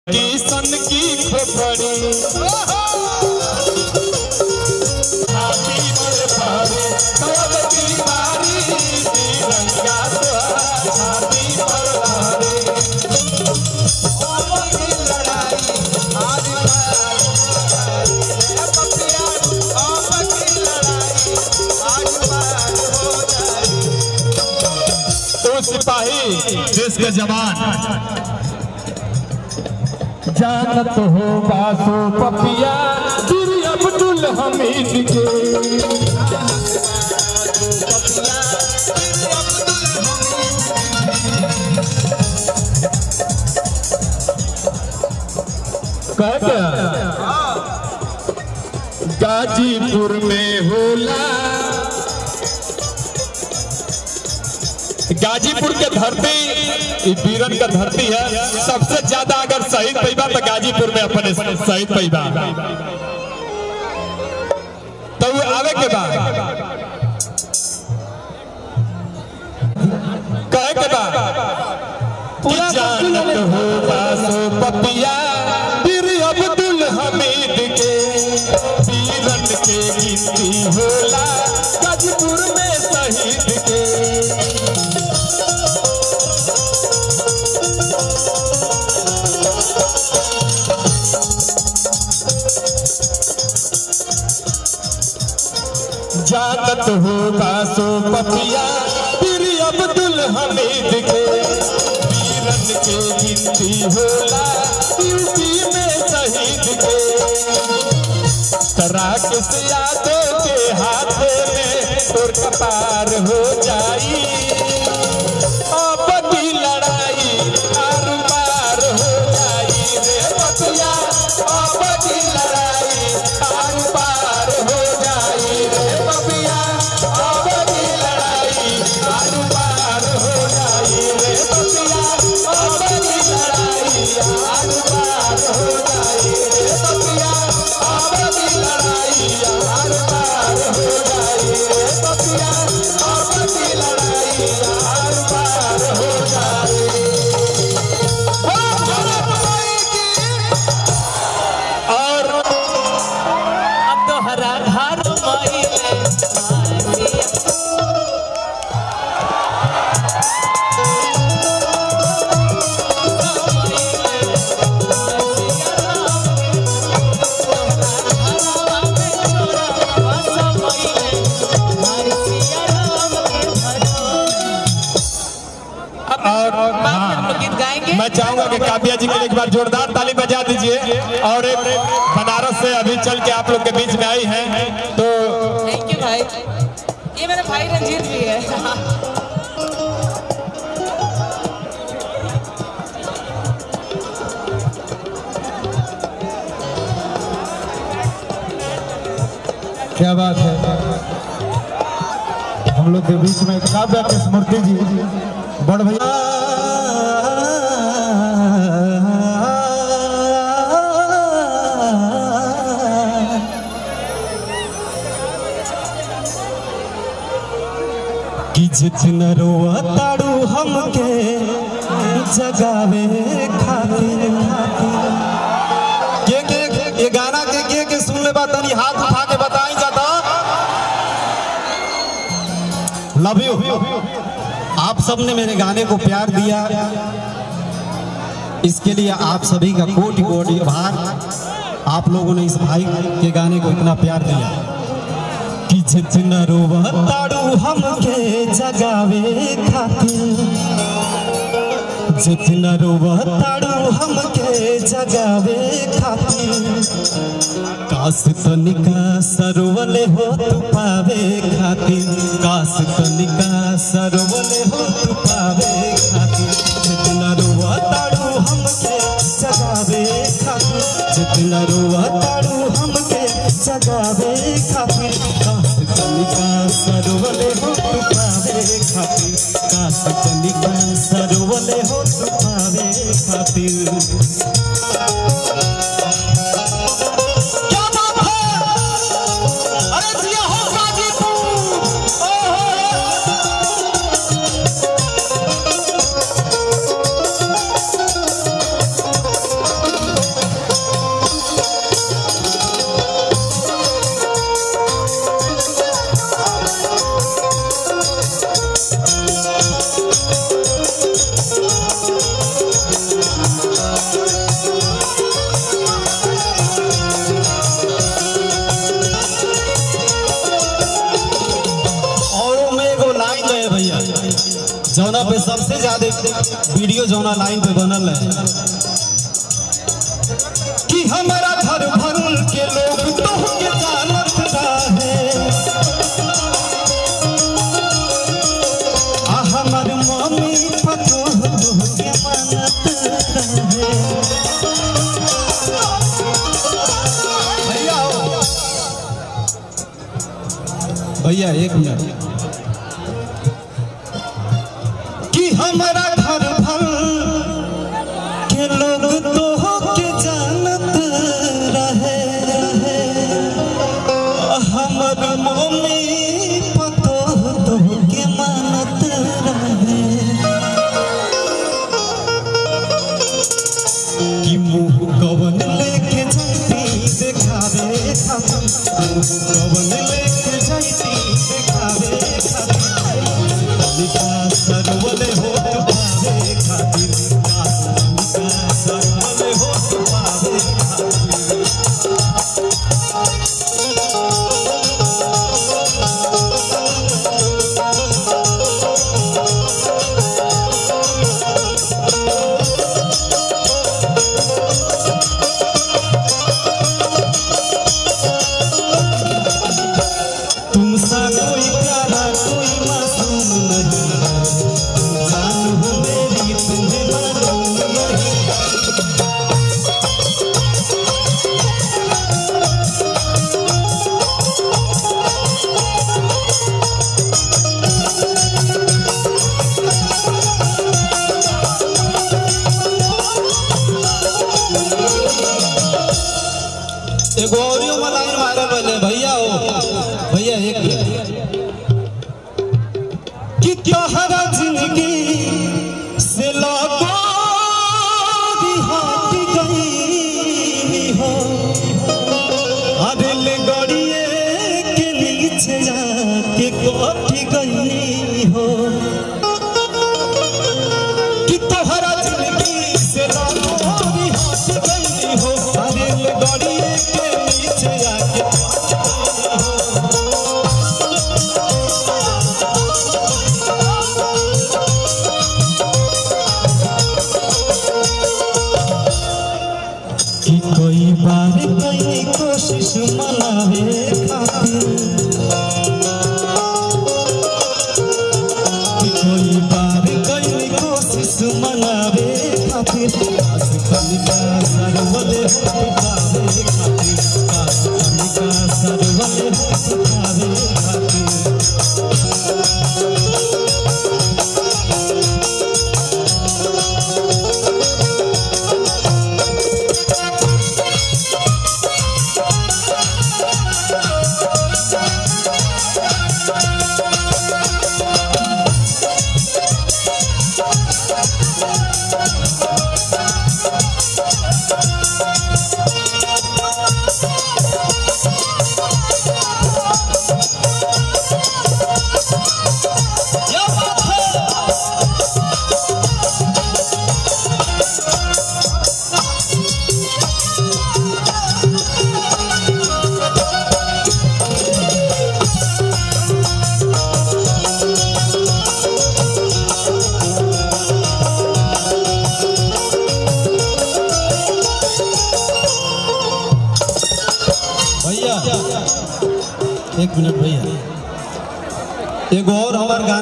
किसन की खोपड़ी हाथी मोर पारे तब की बारी तिरंगा तोहार हाथी पर धारे ओम की लड़ाई आज बार ए पपिया ओम की लड़ाई आज बार हो जाए तो सिपाही देश के जवान जानत हो बासो पपिया श्री अब्दुल हमीद के कह क्या? गाजीपुर में होला गाजीपुर के धरती ई वीरन का धरती है सबसे ज्यादा अगर शहीद पैबा तो गाजीपुर में अपने शहीद पैबा तो वो आवे के बाद कहे के बाद पूरा जानत हो बासो पपिया वीर अब्दुल हमीद के वीरन के गिनती होला गाजीपुर में शहीद के जानत हो बासो पपिया फिर अब्दुल हमीद के वीरन के गिनती होला ड्यूटी में शहीद के तराक से यादों के हाथ में तोर कपार हो जाई अब की लड़ाई आर पार हो जाई रे पपिया अब की लड़ाई आर पार हो जाई रे पपिया अब की लड़ाई आर पार हो जाई रे पपिया अब की लड़ाई आर पार हो जाई रे पपिया अब की लड़ाई आर पार हो जाई रे पपिया अब की लड़ाई आर पार हो जाई और अब तो हरा धार माइले और हाँ, गीत गाएंगे मैं चाहूंगा कि काव्या जी के लिए एक बार जोरदार ताली बजा दीजिए और एक बनारस से अभी चल के आप लोग के बीच में आई हैं तो थैंक यू भाई ये मेरा भाई रंजीत भी है क्या बात है हम लोग के बीच में काव्या के स्मृति जी बड़ भैया कि जितना रोआ ताड़ू हमके जगावे खातिर के के ये गाना के के के सुन ले बात तनी हाथ उठा के बताई जाता लव यू आप सबने मेरे गाने को प्यार दिया इसके लिए आप सभी का कोटि कोटि आभार आप लोगों ने इस भाई के गाने को इतना प्यार दिया कि जितना रोआ ताड़ू हमके जगावे खातिर जितना रोआ ताड़ू हमके जगावे खातिर काश तनिका सरवले हो तू पावे खातिर काश तनिका सरवले हो तू पावे खातिर जितना रोआ ताड़ू हमके जगावे खातिर जितना रोआ ताड़ू हमके जगावे खातिर काश तनिका सरवले हो तू पावे खातिर काश तनिका सरवले हो तू पावे खातिर क्या बात है अरे जिया हो गाजीपुर ओहो वीडियो जौना लाइन पे बनल है कि हमारा घर भर के लोग तो के जानत रहे आ हमर मम्मी पतो के मानत रहे भैया आओ। भैया एक मिनट कि हमारा घर भर के लोग तो के जानत रहे हमर मम्मी पतो तो के मानत रहे कि मुंह कवन लेके जाती देखावे खातिर मुंह कवन लेके जाती देखावे खातिर निका सरवले हो पावे खातिर निका सरवले हो पावे खातिर तुमसा कोई प्यारा कोई मासूम नहीं तुम जान हो मेरी तुम्हें मालूम नहीं एगो ऑडियो में लाइन मारे पहले भैया हो भैया एक मिनट कि तोहरा जिंदगी से लगो हट गई हो अरे ले गड़िए के नीचे जाके कट गई हो कि तोहरा जिंदगी से लगो हट गई हो अरे ले गड़िए के नीचे जाके कि कोई बार कई कोशिश मनावे खातिर कि कोई बार कई कोशिश मनावे खातिर आस कनिका सरवले हो पावे खातिर आस कनिका सरवले हो पावे खातिर क्या बात है भैया एक मिनट भैया एगो और हमार गाना